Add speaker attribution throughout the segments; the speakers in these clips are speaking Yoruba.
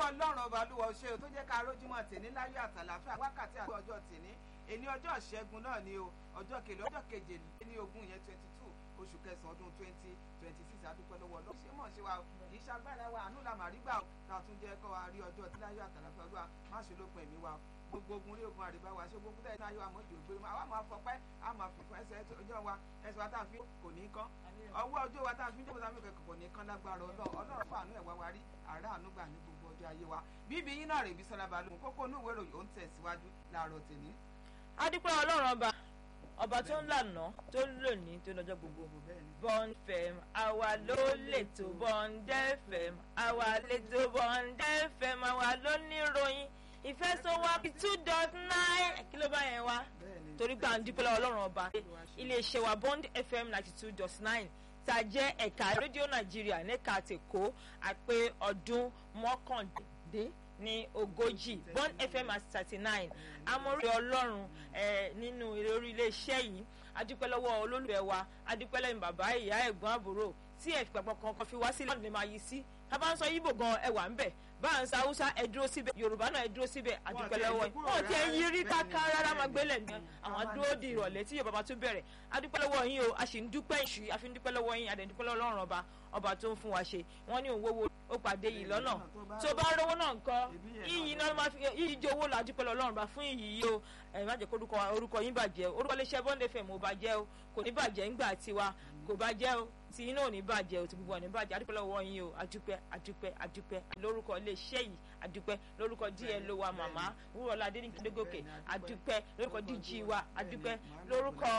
Speaker 1: ọlọ́run ọba olúwa ṣe tó jẹ́ ká rójúmọ́ tèní láyé àtàlàfíà wákàtí àti ọjọ́ tèní èní ọjọ́ ìṣẹ́gun náà ni o ọjọ́ kejì ọjọ́ keje ní ogún yẹn twenty two oṣù kẹsàn-án ọdún twenty twenty six adúpẹ́ lọ́wọ́ ọlọ́run ṣé mọ̀ ṣe wa kì í ṣagbára wa àánú la màrí gbà ká tún jẹ́ kọ́ wa rí ọjọ́ tí láyé àtàlàfíà olúwa má ṣe lópin ẹ̀mí wa gbogbo ogun rí ogun àríbá wa ṣé gbogbo tẹ̀sán ayé wa mọ̀jì ògbéró àwa máa fọpẹ́ a máa fìfún ẹsẹ̀ ọjọ́ wa ẹsẹ̀ wa tá a fi kò ní kán ọwọ́ ọjọ́ wa tá a fi jókòó sáfì kẹ̀kọ́ kò ní kán lágbára ọlọ́run ọlọ́run fàánú ẹ̀ wá wa rí àárá àánú gbà ní gbogbo ọjọ́ ayé wa bíbí yín náà rè bí sọlá balùwẹ̀ kókó inú ìwé ìròyìn ó ń tẹ̀síwájú láàárọ̀ tèmi.
Speaker 2: adúpẹ́ ọlọ́run ọba ọba tó ń lànà tó ń lò ní tó lọ́jọ́ gbogbo bond fm àwa ló lètò bond fm àwa lètò bond fm àwa ló níròyìn ìfẹ́ tó wá bí two dot nine kí ló bá yẹn wá torí pé à ń dúpẹ́ lọ́wọ́ ọlọ́run ọba iléeṣẹ́ wa bond fm ninety two dot nine tá a jẹ́ ẹ̀ka rédíò nàìjíríà nẹ́ka tèkó àpé ọdún mọ́kàndín ní ogójì bond fm at thirty nine amórí ọlọ́run nínú orí iléeṣẹ́ yìí adúpẹ́ lọ́wọ́ olólùfẹ́ wa adúpẹ́ lẹ́yìn bàbá ìyá ẹ̀gbọ́n àbúrò tí ẹ̀ pàpọ̀ kankan fi wá sílẹ̀ ní máa yí sí tá bá ń sọ yíbò gan ẹwà ń bẹ̀ bá ń sa haúsá ẹ dúró síbẹ̀ yorùbá náà ẹ dúró síbẹ̀ adúpẹ́ lọ́wọ́ yìí wọ́n ti ẹ̀ yí rí káká rárá máa gbélé ní àwọn dúró di ìrọ̀lẹ́ tí yorùbá tún bẹ̀rẹ̀ adúpẹ́ lọ́wọ́ yín o a sì ń dúpẹ́ ìṣù a fi ń dúpẹ́ lọ́wọ́ yín adẹ̀ ń dúpẹ́ lọ́wọ́ ọlọ́run ọba ọba tó ń fún wa ṣe wọ́n ní òwò ó pàdé yìí lọ́nà tó bá rówó náà nǹkan iyì náà máa fi iyì jẹ́ owó la dúpẹ́ lọ́wọ́ ọlọ́run bá fún iyì yìí o ẹ̀ má jẹ́ kó orúkọ yín bàjẹ́ orúkọ iléeṣẹ́ bọ́ndé fẹ̀ mo bàjẹ́ o kò ní bàjẹ́ ńgbà tiwa kò bàjẹ́ o tí iná ò ní bàjẹ́ o tí gbogbo ò ní bàjẹ́ adúpẹ́ lọ́wọ́ yín o adúpẹ́ adúpẹ́ adúpẹ́ lórúkọ iléeṣẹ́ yìí adúpẹ́ lórúkọ dl wa màmá wúrọ̀lá adéníkìdégòkè adúpẹ́ lórúkọ dg wa adúpẹ́ lórúkọ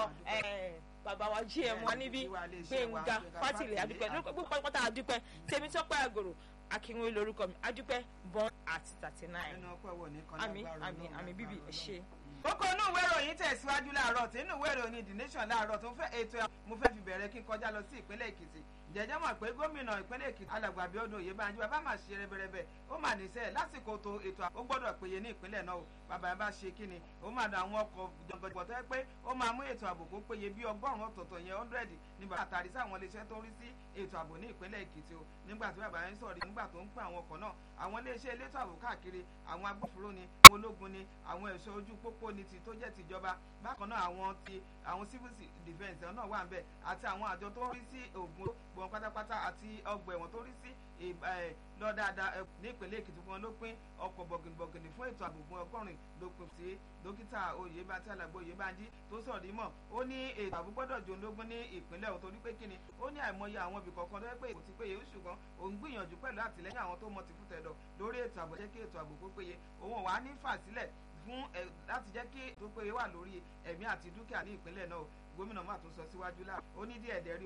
Speaker 2: bàbá wa gm wa níbí gbẹ̀ngà fátìlẹ̀ adúpẹ́ lórúkọ gbogbo pátá adúpẹ́ tèmi tọ́pẹ́ àgòrò akínwé lórúkọ mi adúpẹ́ born at thirty nine àmì àmì àmì bíbí ẹ ṣe
Speaker 1: kókó inú ìwé ìròyìn tẹ̀síwájú láàárọ̀ tí inú ìwé ìròyìn the nation láàárọ̀ tó fẹ́ ètò mo fẹ́ fi bẹ̀rẹ̀ kí n kọjá lọ sí ìpínlẹ̀ èkìtì jẹjẹ mọ̀ pé gómìnà ìpínlẹ̀ èkìtì alàgbà Abíọ́dún Oyèbánjí bàbá máa ṣe rẹbẹrẹbẹ ó mà níṣẹ́ lásìkò tó ètò ó gbọ́dọ̀ péye ní ìpínlẹ̀ náà o bàbá yẹn bá ṣe kí ni ó máa dán àwọn ọkọ̀ jọ̀gọ̀jọ̀gọ̀ tó yẹ pé ó máa mú ètò ààbò kó péye bí ọgọ́rùn-ún ọ̀tọ̀ọ̀tọ̀ yẹn hundred ní bàbá àtàrí sáwọn iléeṣẹ́ tó ń rí sí ètò ààbò ní ìpínlẹ̀ èkìtì o nígbà tí bàbá yẹn sọ̀rọ̀ nígbà tó ń pín àwọn ọkọ̀ náà àwọn iléeṣẹ́ elétò ààbò káàkiri àwọn agbófinró ni àwọn ológun ni àwọn ẹ̀ṣọ́ ojú pópó ni ti tó jẹ́ tìjọba bákan náà àwọn ti àwọn civil defence náà wà ń bẹ̀ àti àwọn àjọ tó ń rí sí ògùn gbọ̀n pátápátá àti ọgbà ẹ̀wọ̀n tó rí sí lọ dáadáa ní ìpínlẹ̀ èkìtì fún wọn ló pín ọkọ̀ bọ̀gìnìbọ̀gìnì fún ètò ààbò fún ọgọ́rin ló pín sí dókítà oyèbánjí alàgbà oyèbánjí tó sọ̀rọ̀ dímọ̀ ó ní ètò ààbò gbọ́dọ̀ jò lógún ní ìpínlẹ̀ ọ̀hún torí pé kíni ó ní àìmọye àwọn ibì kọ̀ọ̀kan tó yẹ pé kò ti péye ṣùgbọ́n òun gbìyànjú pẹ̀lú àtìlẹ́yìn àwọn tó mọ ti fútẹ̀dọ̀ lórí ètò ààbò jẹ́ kí ètò ààbò kó péye òun wà ní fàsílẹ̀ fún ẹ láti jẹ́ kí ètò péye wà lórí ẹ̀mí àti dúkìá ní ìpínlẹ̀ náà gómìnà máa tún sọ síwájú láà ó ní díẹ̀ dẹ́rí